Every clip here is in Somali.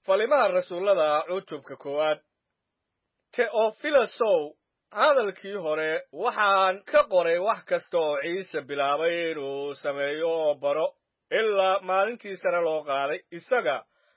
falimaha rasuullada cutubka koowaad teofilosow hadalkii hore waxaan ka qoray wax kasta oo ciise bilaabay inuu sameeyo oo baro ilaa maalintii sare loo qaaday isaga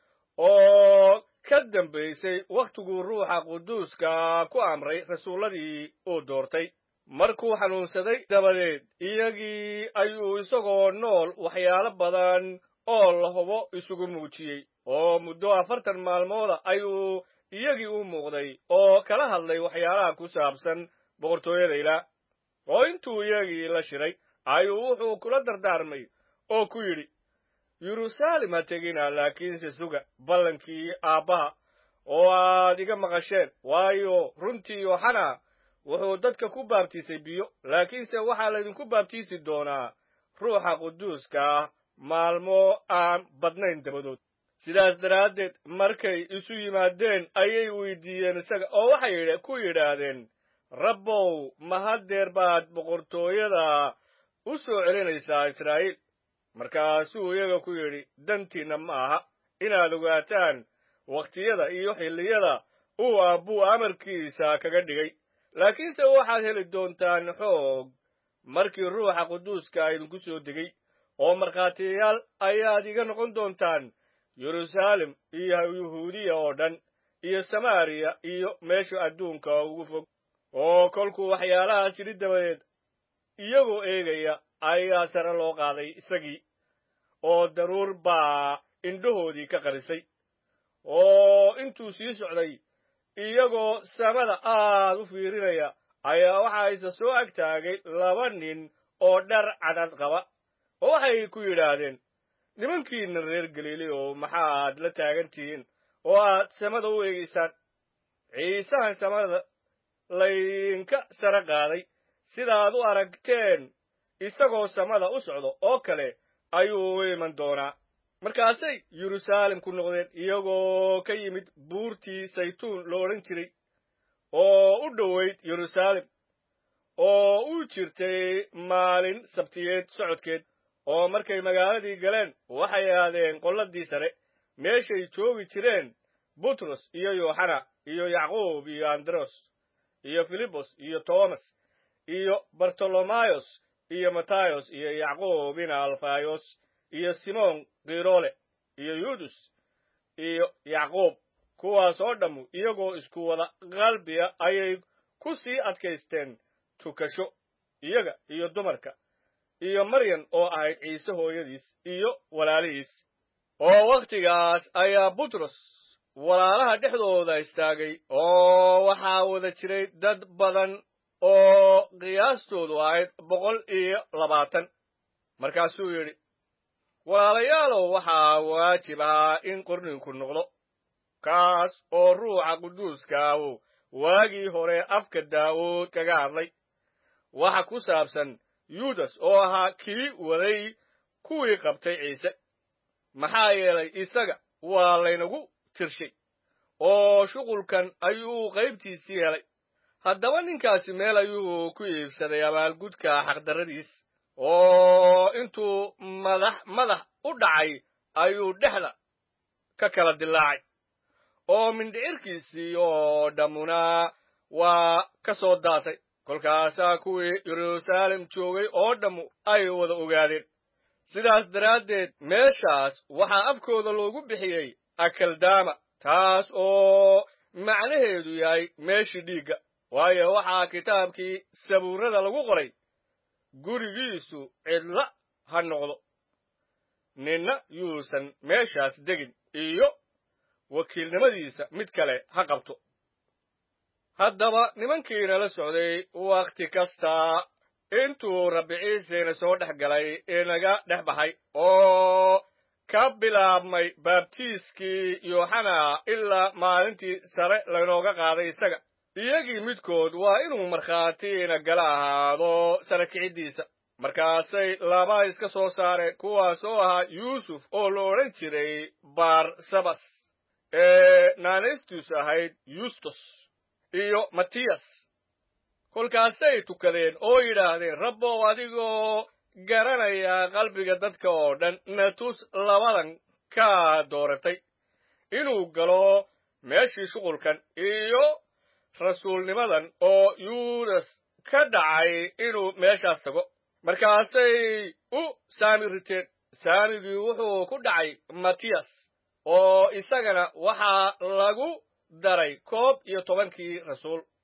oo ka dambaysay wakhtiguu ruuxa quduuska ku amray rasuulladii uu doortay markuu xanuunsaday dabadeed iyagii ayuu isagoo nool waxyaalo badan oo la hubo isugu muujiyey oo muddo afartan maalmooda ayuu iyagii u muuqday oo kala hadlay waxyaalaha ku saabsan boqortooyada ilaah oo intuu iyagii la shiray ayuu wuxuu kula dardaarmay oo ku yidhi yeruusaalem ha tegina laakiinse suga ballankii aabbaha oo aad iga maqasheen waayo runtii yooxana wuxuu dadka ku baabtiisay biyo laakiinse waxaa laydinku baabtiisi doonaa ruuxa quduuska ah maalmo aan badnayn dabadood sidaas daraaddeed markay isu yimaadeen ayay weydiiyeen isaga oo waxay ku yidhaahdeen rabbow ma haddeer baad boqortooyada u soo celinaysaa israa'iil markaasuu iyaga ku yidhi dantiinna ma aha inaad ogaataan wakhtiyada iyo xilliyada uu aabbuu amarkiisa kaga dhigay laakiinse waxaad heli doontaan xoog markii ruuxa quduuska idinku soo degay oo markhaatiyayaal ayaad iga noqon doontaan yeruusaalem iyo yuhuudiya oo dhan iyo samaariya iyo meesha adduunka ugu fog oo kolkuu waxyaalahaas yidhi dabadeed iyagoo eegaya ayaa sare loo qaaday isagii oo daruur baa indhahoodii ka qarisay oo intuu sii socday iyagoo samada aad u fiirinaya ayaa waxaa isa soo ag taagay laba nin oo dhar cadhad qaba oo waxay ku yidhaahdeen nimankiinna reer galiili oo maxaad la taagan tihiin oo aad samada u eegaysaan ciisahan samada laydinka sare qaaday sidaad u aragteen isagoo samada u socdo oo kale ayuu u iman doonaa markaasay yeruusaalem ku noqdeen iyagoo ka yimid buurtii saytuun lo odhan jiray oo u dhowayd yeruusaalem oo u jirtay maalin sabtiyeed socodkeed oo markay magaaladii galeen waxay aadeen qolladii sare meeshay joogi jireen butros iyo yooxana iyo yacquub iyo andros iyo filibos iyo toomas iyo bartolomayos iyo matayos iyo yacquub ina alfayos iyo simoon kiroole iyo yuudus iyo yacquub kuwaas oo dhammu iyagoo isku wada qalbiya ayay ku sii adkaysteen tukasho iyaga iyo dumarka iyo maryan oo ahayd ciise hooyadiis iyo walaalihiis oo wakhtigaas ayaa butros walaalaha dhexdooda istaagay oo waxaa wada jiray dad badan oo qiyaastoodu ahayd boqol iyo labaatan markaasuu yidhi walaalayaalow waxaa waajib ahaa in qorninku noqdo kaas oo ruuxa quduuskaahu waagii hore afka daa'uud kaga hadlay waxa ku saabsan yuudas oo ahaa kii waday kuwii qabtay ciise maxaa yeelay isaga waa laynagu tirshay oo shuqulkan ayuu qaybtiisii helay haddaba ninkaasi meel ayuu ku iibsaday abaalgudka xaqdarradiis oo intuu madax madax u dhacay ayuu dhexda ka kala dilaacay oo mindhicirkiisii oo dhammuna waa ka soo daatay kolkaasaa kuwii yeruusaalem joogay oo dhammu ay wada ogaadeen sidaas daraaddeed meeshaas waxaa afkooda loogu bixiyey akaldaama taas oo macnaheedu yahay meeshii dhiigga waayo waxaa kitaabkii sabuurada lagu qoray gurigiisu cidla ha noqdo ninna yuusan meeshaas degin iyo wakiilnimadiisa mid kale ha qabto haddaba nimankiina la socday wakhti kasta intuu rabbi ciiseyna soo dhex galay inaga dhex baxay oo ka bilaabmay baabtiiskii yooxana ilaa maalintii sare laynooga qaaday isaga iyagii midkood waa inuu markhaatiina gala ahaado sare kiciddiisa markaasay laba iska soo saareen kuwaas oo ahaa yuusuf oo la odhan jiray barsabas ee naanaystus ahayd yustus iyo matiyas kolkaasay tukadeen oo yidhaahdeen rabbow adigoo garanaya qalbiga dadka oo dhan natus labadan kaa dooratay inuu galo meeshii shuqulkan iyo rasuulnimadan oo yuudas ka dhacay inuu meeshaas tago markaasay u saami riteen saamigii wuxuu ku dhacay matiyas oo isagana waxaa lagu daray koob iyo tobankii rasuul